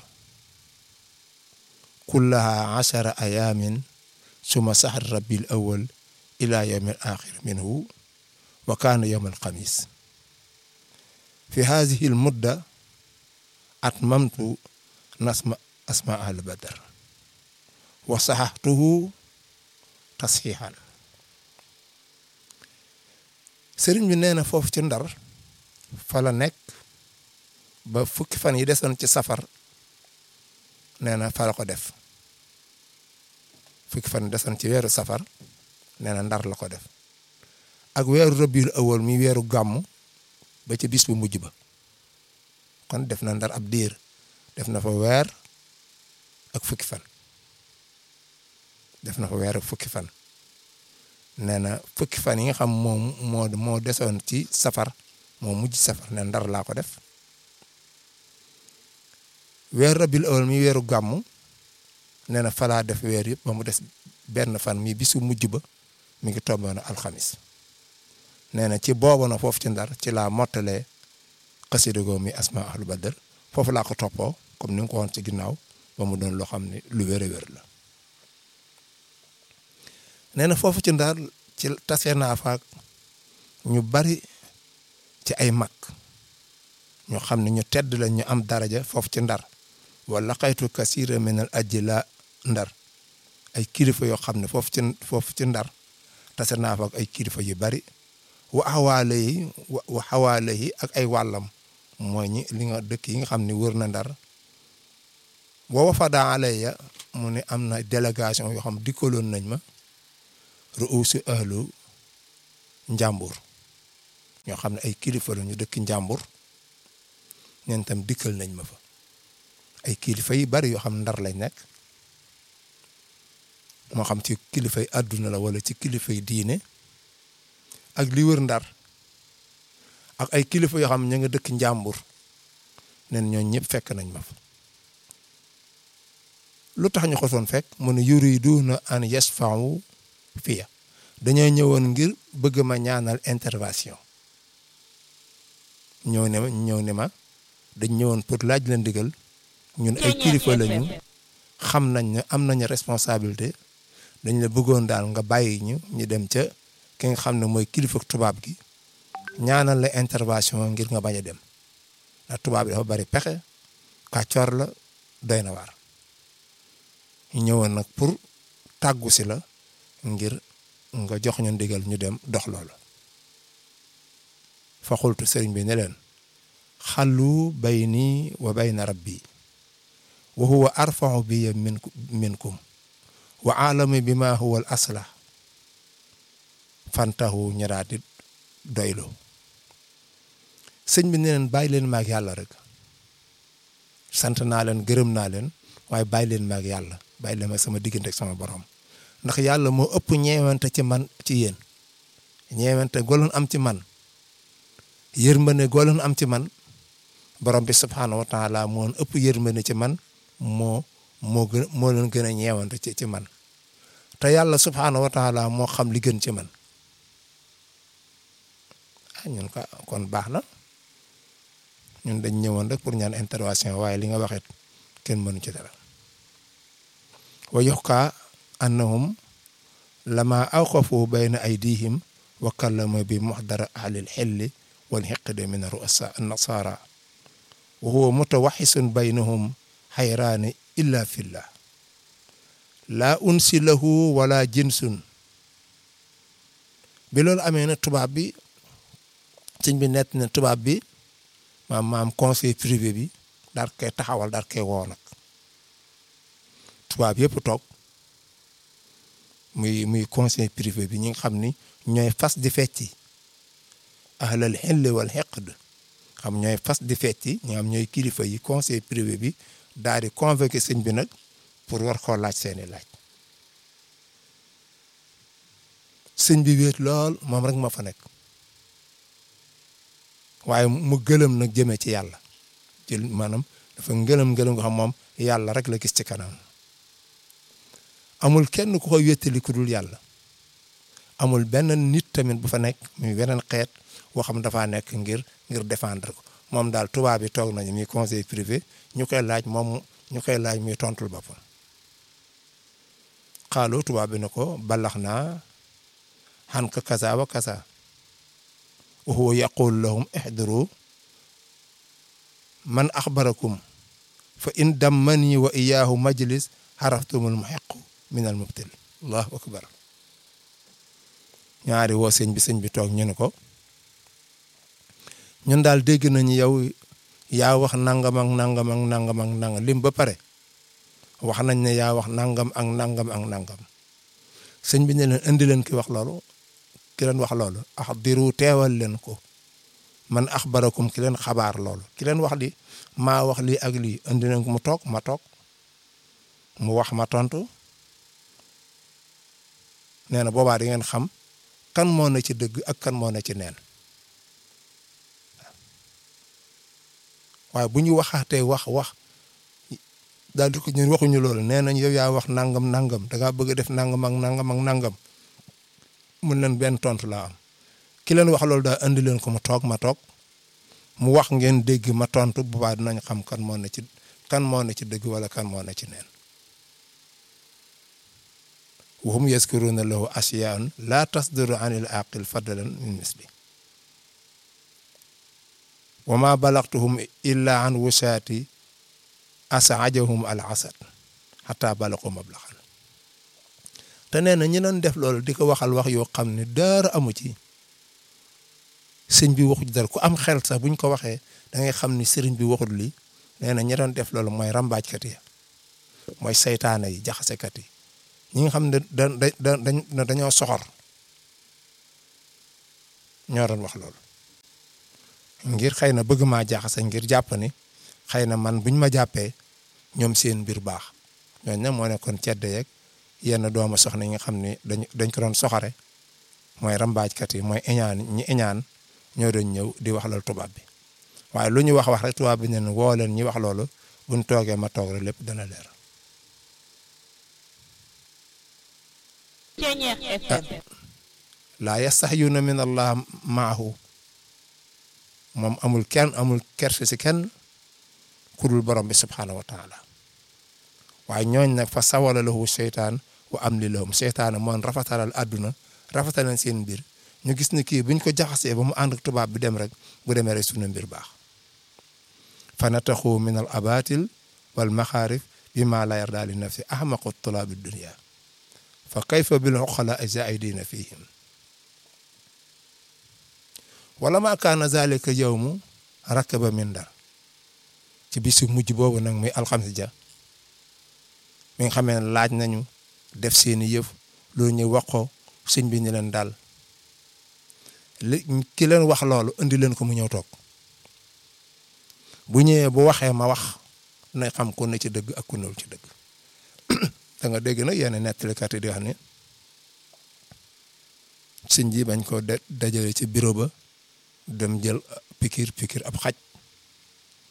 kullaha achara ayamin suma sahar rabbil awal ila yawm al axir minhu wa kaana yawm al xamis fi hadihi al mudda atmamtu nasma asma al badar wa saxaxtuhu tasxiixan sëriñ bi nee na foofu ci ndar fa la nekk ba fukki fan yi desoon ci safar nee na fa la ko def fukki fan yi desoon ci weeru safar nee na ndar la ko def ak weeru rabiul awal mi weeru gàmmu ba ci bis bu mujj ba kon def na ndar ab diir def na fa weer ak fukki fan def na fa weer ak fukki fan nee na fukki fan yi nga xam moom moo moo desoon ci safar moo mujj safar ne ndar laa ko def weer rabil awal mi weeru gàmmu nee na falaa def weer yëpp ba mu des benn fan mi bisu mujj ba mi ngi tomboon alxamis nee na ci boobu na foofu ci ndar ci laa mottalee xasida goo mi asma ahlu badar foofu laa ko toppoo comme ni nga ko waxoon ci ginnaaw ba mu doon loo xam ne lu wér a wér la nee na foofu ci ndar ci tase naa faak ñu bari ci ay mag ñu xam ne ñu tedd la ñu am daraja foofu ci ndar wala xaytu kasira minal ajji la ndar ay kilifa yoo xam ne foofu ci foofu ci ndar tase naa faak ay kilifa yu bari wa xawaale yi wa xawaale yi ak ay wàllam mooy ñi li nga dëkk yi nga xam ne wër na ndar wa wafada alayya mu ne am na délégation yoo xam dikkaloon nañ ma ruusu ahlu njàmbur ñoo xam ne ay kilifa la ñu dëkk njàmbur ñeen tam dikkal nañ ma fa ay kilifa yi bari yoo xam ndar lañ nekk moo xam ci kilifay àdduna la wala ci kilifay diine ak li wër ndar ak ay kilifa yoo xam ña nga dëkk njàmbur nen ñoo ñëpp fekk nañ ma fa lu tax ñu ko soon fekk mu ne yuriduna an yasfa'u fiya dañoo ñëwoon ngir bëgg ma ñaanal intervention ñëw ne ma ñëw ne ma dañ ñëwoon pour laaj la ndigal ñun ay kilifa lañu xam nañ ne am nañu responsabilité dañ la bëggoon daal nga bàyyi ñu ñu dem ca ki nga xam ne mooy kilifa tubaab gi ñaanal la intervention ngir nga bañ a dem ndax tubaab bi dafa bari pexe kàccoor la doy na waar ñu ñëwoon nag pour tàggu si la ngir nga jox ñu ndigal ñu dem dox loolu fa xultu sëriñ bi ne leen xallu bayni wa bayna rabbi wa huwa arfau bi min minkum wa alami bi ma huwa al aslah fantahu ñaraati doylu sëñ bi ne leen bàyyi leen maag yàlla rek sant naa leen gërëm naa leen waaye bàyyi leen maag yàlla bàyyi leen ma sama diggante ak sama borom ndax yàlla moo ëpp ñeewante ci man ci yéen ñeewante goloon am ci man yërmande goloon am ci man borom bi subhaanahu wa taala moo ëpp yërmande ci man moo moo gën moo leen gën a ñeewante ci ci man te yàlla subhaanahu wa taala moo xam li gën ci man ah ñun ka kon baax na ñun dañ ñëwoon rek pour ñaan intervention waaye li nga waxet kenn mënu ci dara wa yuxkaa annahum lama awqafu bayna aydihim wa kallama bi muxdara ahlil xilli wal xiqdi min ruasa nasara wa huwa mutawaxisun baynahum xayraani illa fillah laa unsi lahu wala jinsun bi loolu amee na tubaab bi sëñ bi nett na tubaab bi maam maam conseil privé bi daal koy taxawal daal koy woo nag tubaab yëpp toog muy muy conseil privé bi ñi nga xam ni ñooy fas di fecci ahlal xilli wal xeqd xam ñooy fas di fecci ñi xam ñooy kilifa yi conseil privé bi daal di convoqué sëñ bi nag pour war koo laaj seeni laaj sëñ bi wéet lool moom rek ma fa nekk waaye mu gëlëm nag jëmee ci yàlla jël maanaam dafa ngëlëm ngëlëm nga xam moom yàlla rek la gis ci kanam amul kenn ku koy wéttali ku dul yàlla amul benn nit tamit bu fa nekk muy beneen xeet boo xam dafaa nekk ngir ngir défendre ko moom daal tubaab bi toog nañu muy conseil privé ñu koy laaj moom ñu koy laaj muy tontul boppam xaalu tubaab bi ne ko balax naa xan ka kasa wa kasa wa huwa yaqul lahum ihduru man axbarakum fa in dammani wa iyaahu majlis xaraftumul muhiqu min al mubtil allahu akbar ñaari woo sëñ bi sëñ bi toog ñu ne ko ñun daal dégg nañu yow yaa wax nangam ak nangam ak nangam ak nangam lim ba pare wax nañ ne yaa wax nangam ak nangam ak nangam sëñ bi ne leen indi leen ki wax loolu ki leen wax loolu ax diru teewal leen ko man axbarakum ki leen xabaar loolu ki leen wax li maa wax lii ak lii indi leen ko mu toog ma toog mu wax ma tontu nee na boobaa di ngeen xam kan moo na ci dëgg ak kan moo na ci neen waaye bu ñu waxaatee wax wax daal di ko ñun waxuñu loolu nee nañ yow yaa wax nangam nangam da ngaa bëgg a def nangam ak nangam ak nangam mun leen benn tontu laa am ki leen wax loolu daal andi leen ko mu toog ma toog mu wax ngeen dégg ma tontu bu baax dinañ xam kan moo na ci kan moo na ci dëgg wala kan moo na ci neen wa hum yaskuruna lahu asiyaan laa tasduru an il aqil fadlan min misli wa ma balagtuhum illa an wusaati asaajahum al asad xataa balaqu mablaxan te nee na ñi doon def loolu di ko waxal wax yoo xam ne dara amu ci sëñ bi waxu dara ku am xel sax buñ ko waxee da ngay xam ni sëriñ bi waxul lii nee na ñi doon def loolu mooy rambaajkat yi mooy saytaane yi jaxasekat yi ñi nga xam ne da da dañoo soxor ñoo doon wax loolu ngir xëy na bëgg maa jaxase ngir jàpp ni xëy na man buñ ma jàppee ñoom seen mbir baax ñooñu nag moo nekkoon cedde yeeg yenn doomu soxna yi nga xam ne dañ dañ ko doon soxore mooy rambaajkat yi mooy eñaan ñi eñaan ñoo doon ñëw di wax loolu tubaab bi waaye lu ñu wax wax rek tubaab bi ne woo leen ñi wax loolu buñ toogee ma toog rek lépp dana leer. laa yastahyuuna min allah maahu moom amul kenn amul kerse si kenn ku dul borom bi subhaanahu wa taala waaye ñooñ nag fa sawala lahu seytaan wa am li lahum seytaan moon rafetalal àdduna rafetalal seen mbir ñu gis ni kii buñ ko jaxasee ba mu ànd ak tubaab bi dem rek bu demee rek sunu mbir baax fa nataxu min al abatil wal maxaarif bi ma la yarda li nafsi ahmaqu tulaabi dunia fa kayfa bil uqala zaidina fihim wala ma kaana zalika yowmu rakaba min dar ci bisu mujj boobu nag muy alxames ja mi nga xamee ne laaj nañu def seeni yëf loolu ñu wax ko sëñ bi ñu leen daal li ki leen wax loolu indi leen ko mu ñëw toog bu ñëwee bu waxee ma wax na xam ku ne ci dëgg ak ku newul ci dëgg da nga dégg nag yenn nettalikat yi di wax ni sëñ ji bañ ko dajale ci bureau ba dem jël pikir pikir ab xaj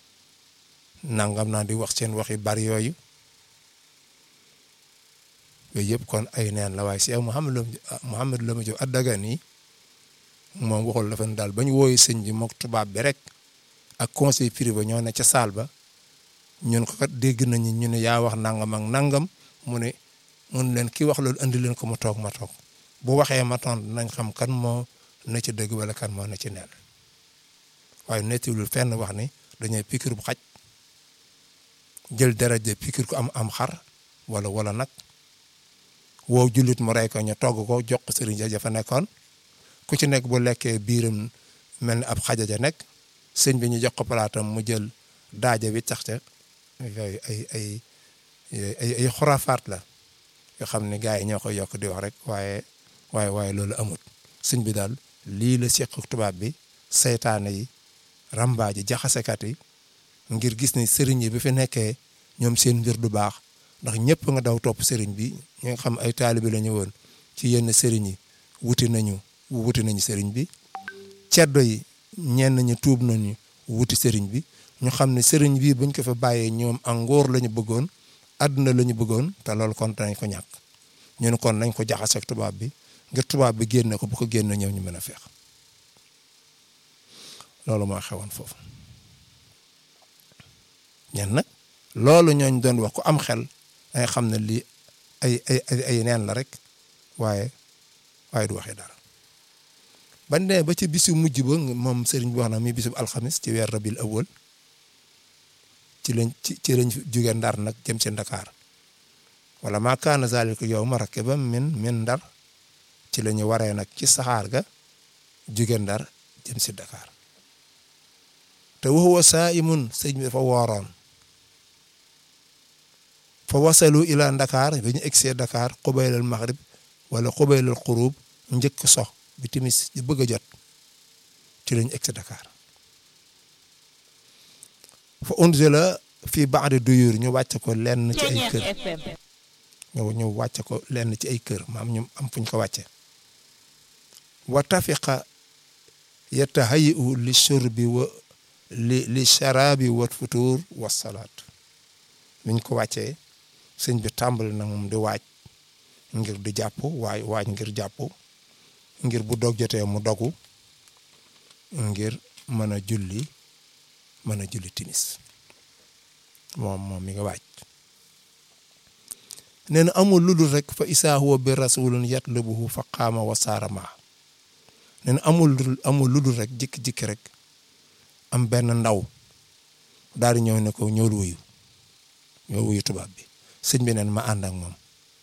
nangam naa di wax seen wax yu bari yooyu yooyu yëpp kon ay neen la waaye Cheikh Mouhamed Lam Mouhamed Lam Diop Adagani moom waxul dafa ne daal ba ñu wooyu sëñ bi mook tubaab bi rek ak conseil privé ñoo ne ca saal ba ñun ko kat dégg nañu ñu ne yaa wax nangam ak nangam mu ne mun leen ki wax loolu andi leen ko ma toog ma toog bu waxee ma tontu nañ xam kan moo na ci dëgg wala kan moo na ci neen waaye nettiwul fenn wax ni dañuy pikir bu xaj jël daraja pikir ko am am xar wala wala nag woo jullit mu rey ko ñu togg ko jox ko sëriñ ja fa nekkoon ku ci nekk bu lekkee biiram mel ni ab xaja ja nekk sëñ bi ñu jox ko palaatam mu jël daaja bi tax ca yooyu ay ay ay ay xuraafaat la yoo xam ne gars yi ñoo koy yokk di wax rek waaye waaye waaye loolu amut sëñ bi daal lii la seq tubaab bi seytaane yi rambaaji jaxasekat yi ngir gis ni sëriñ yi bi fi nekkee ñoom seen mbir du baax ndax ñëpp nga daw topp sëriñ bi ñi nga xam ay taalibi la ñu woon ci yenn sëriñ yi wuti nañu wuti nañu sëriñ bi ceddo yi ñenn ñi tuub nañu wuti sëriñ bi ñu xam ne sëriñ bi buñ ko fa bàyyee ñoom ak ngóor la ñu bëggoon àdduna la ñu bëggoon te loolu kon dañ ko ñàkk ñu ne kon nañ ko jaxase ak tubaab bi ngir tubaab bi génne ko bu ko génne ñëw ñu mën a feex loolu moo xewoon foofu ñen nag loolu ñooñ doon wax ku am xel danga xam ne lii ay ay ay neen la rek waaye waaye du waxee dara ban dee ba ci bisu mujj ba moom sëriñ bi wax na mi bisu alxamis ci weer rabil awal ci lañ ci ci lañ jóge ndar nag jëm ci ndakaar wala maa kaana zalika yawma rakiban min min ndar ci la ñu waree nag ci saxaar ga jóge ndar jëm si Dakar te wa huwa saa'imun sëñ bi dafa wooroon fa wasalu ila Dakar bi ñu egsee Dakar xubaylal maghrib wala xubaylal xurub njëkk sox bi timis di bëgg a jot ci lañu egsi Dakar fa unzila fii ba'di duyur ñu wàcc ko lenn ci ay kër ñu ñu wàcc ko lenn ci ay kër maam ñu am fuñ ko wàcce wa tafiqa yatahayi'u li shurbi wa li li sharabi wa futur wa salaat miñ ko wàccee sëñ bi tàmbali na moom di waaj ngir di jàpp waay waaj ngir jàpp ngir bu dog jotee mu dogu ngir mën a julli mën a julli timis moom moom mi nga waaj nee na amul ludul rek fa isaa huwa bi rasulun yatlubuhu fa qaama wa saara maa nee na amul ludul amul ludul rek jikki-jikki rek am benn ndaw daal di ñëw ne ko ñëwul wuyu ñëw wuyu tubaab bi sëñ bi neen ma ànd ak moom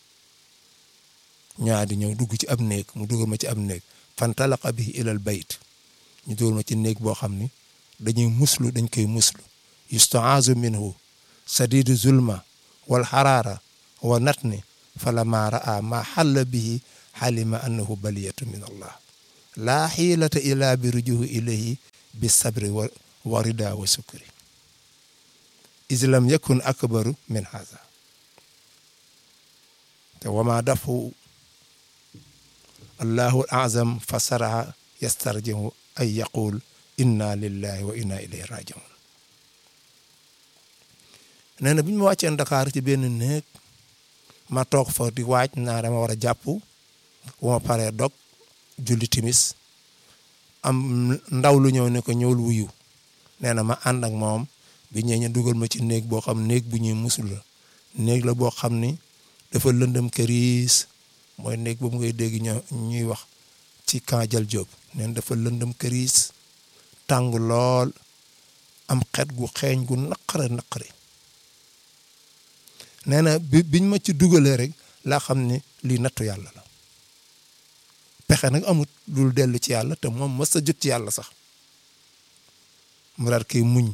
ñaa di ñëw dugg ci ab néeg mu dugal ma ci ab néeg fantalaqa bihi ilal bayt ñu dugal ma ci néeg boo xam ni dañuy muslu dañ koy muslu yustaazu minhu sadidu zulma wal xaraara wa natni falamma raa ma xalla bihi xalima annahu baliyatu min allah laa xiilata ila bi rujuhu ilayhi bi sabri wa wa rida wa sukri is lam yakun akbaru min haza te wama dafu allahu azam fa saraha yastarjihu ay yaqul inna lillahi wa inna ilayhi rajiun nee na bi ñu ma wàccee Dakar ci benn néeg ma toog fa di waaj naa dama war a jàpp bu ma paree dog julli timis am ndaw lu ñëw ne ko ñëwul wuyu nee na ma ànd ak moom bi ñëwee ñu dugal ma ci néeg boo xam néeg bu ñuy musul la néeg la boo xam ni dafa lëndëm këriis mooy néeg boobu ngay dégg ñoo ñuy wax ci camp Jal Diop neen dafa lëndëm këriis tàng lool am xet gu xeeñ gu naqare naqare nee na bi biñ ma ci dugalee rek laa xam ne lii nattu yàlla la pexe nag amut dul dellu ci yàlla te moom mës a jot ci yàlla sax mu daal koy muñ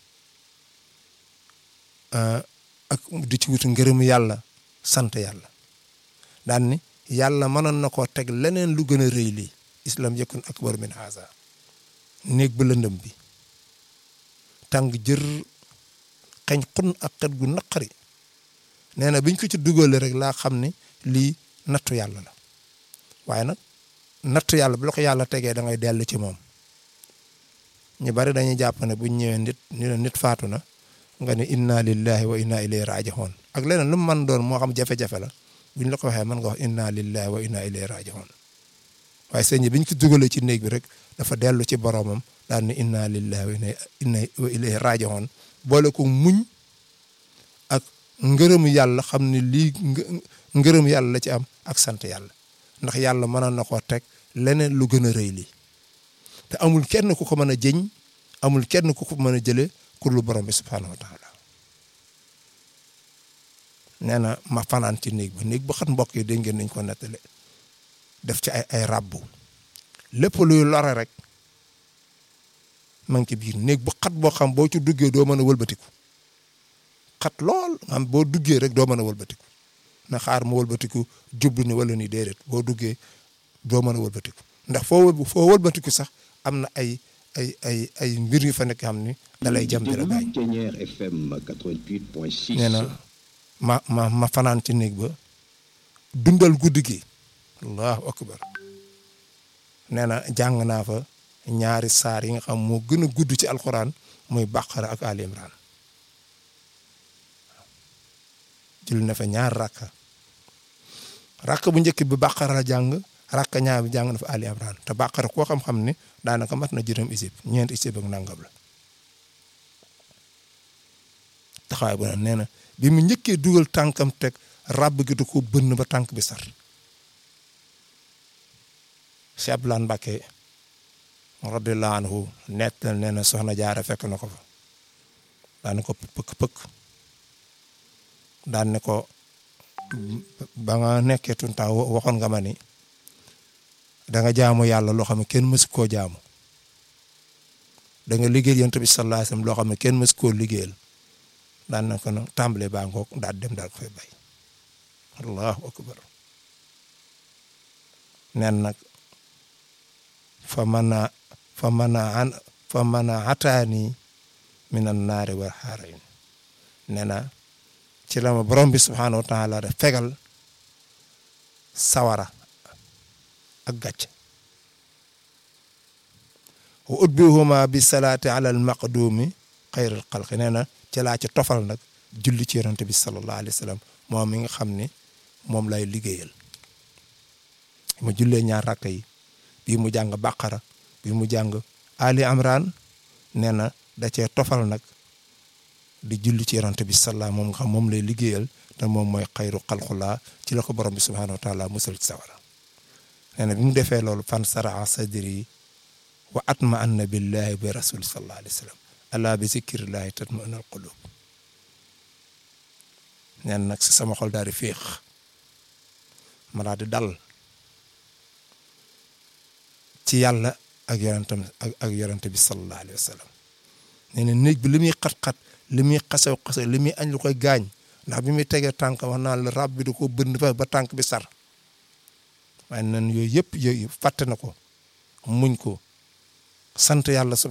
ak di ci wutu ngërëmu yàlla sant yàlla daan ni yàlla mënoon na koo teg leneen lu gën a rëy lii islam yakun akbar min haza néeg ba lëndëm bi tàng jër xeñ xun ak xet gu naqari nee na biñ ko ci dugalee rek laa xam ne lii nattu yàlla la waaye nag nattu yàlla bu la ko yàlla tegee da ngay dellu ci moom ñu bari dañuy jàpp ne buñ ñëwee nit ni la nit faatu na nga ne inna lillahi wa inna ilayhi raji'un ak leneen lu mu mën doon moo xam jafe-jafe la buñ la ko waxee mën nga wax inna lillahi wa inna ilayhi raji'un waaye sëñ bi biñ ko dugalee ci néeg bi rek dafa dellu ci boromam daal ni inna lillahi wa inna wa ilayhi raji'un boole ko muñ ak ngërëm yàlla xam ne lii ngërëm yàlla la ci am ak sant yàlla ndax yàlla mënoon na koo teg leneen lu gën a rëy lii te amul kenn ku ko mën a jëñ amul kenn ku ko mën a jëlee kur lu borom bi subhaanahu wa taala nee na ma fanaan ci néeg ba néeg ba xat mbokk yi dégg ngeen nañ ko nettale def ci ay ay rabbu lépp luy lore rek ma ngi ci biir néeg bu xat boo xam boo ci duggee doo mën a wëlbatiku xat lool nga xam boo duggee rek doo mën a wëlbatiku na xaar ma wëlbatiku jublu ni wala ni déedéet boo duggee doo mën a wëlbatiku ndax foo foo wëlbatiku sax am na ay ay ay ay mbir yu fa nekk xam ni da lay jam di la gaañ Thiéniere FM 88.6. nee na ma ma ma fanaan ci néeg ba dundal guddi gi allahu akbar nee na jàng naa fa ñaari saar yi nga xam moo gën a gudd ci alxuraan muy baqara ak ali imran jël na fa ñaar rakka rakk bu njëkk bi baqara la jàng rakka ñaar bi jàng na fa ali imran te baqara koo xam-xam ne daanaka mat na juróom isib ñeent isib ak nangam la taxawaay bu ne nee na bi mu njëkkee dugal tànkam teg ràbb gi da ko bënn ba tànk bi sar Cheikh Abdoulaye Mbacké radiyallahu anhu nett nee na soxna jaara fekk na ko fa daan ko pëkk pëkk daan ne ko ba nga nekkee tuntaa waxoon nga ma ni da nga jaamu yàlla loo xam ne kenn mësu koo jaamu da nga liggéeyal yonent bi sallallahu alayhi wasallam loo xam ne kenn mësu koo liggéeyal daan na ko nag tàmbale baa ngoog daal dem daal ko fay bay allahu akbar nen nag fa mana fa mana an fa mana ataani minan naari war xaarayn nee na ci la ma borom bi subhaanahu wa taala da fegal sawara ak gàcc wa utbihuma bi salaati ala al maqdumi xayril xalqi nee na ci laa ci tofal nag julli ci yonante bi sallallahu alayhi wa sallam moom mi nga xam ne moom lay liggéeyal ma jullee ñaar rakk yi bii mu jàng baqara bii mu jàng ali amran nee na da cee tofal nag di julli ci yonante bi sallallahu moom nga xam moom lay liggéeyal te moom mooy xayru xalqulaa ci la ko borom bi subhanahu wa taala musal ci sawara nee na bi mu defee loolu fan saraa sadri wa atma anna billahi bi rasuli sallallahu alayhi wa sallam ala bi zikrillahi tatma'innu al-qulub neen nag si sama xol daal di féex ma daal di dal ci yàlla ak yonentam ak ak yonente bi sallallahu alayhi wa sallam nee na néeg bi li muy xat-xat li muy xasaw xasaw li muy añ lu koy gaañ ndax bi muy tegee tànk wax naa la rab bi da ko bënn fa ba tànk bi sar waaye nan yooyu yëpp yooyu fàtte na ko muñ ko sant yàlla subhanahu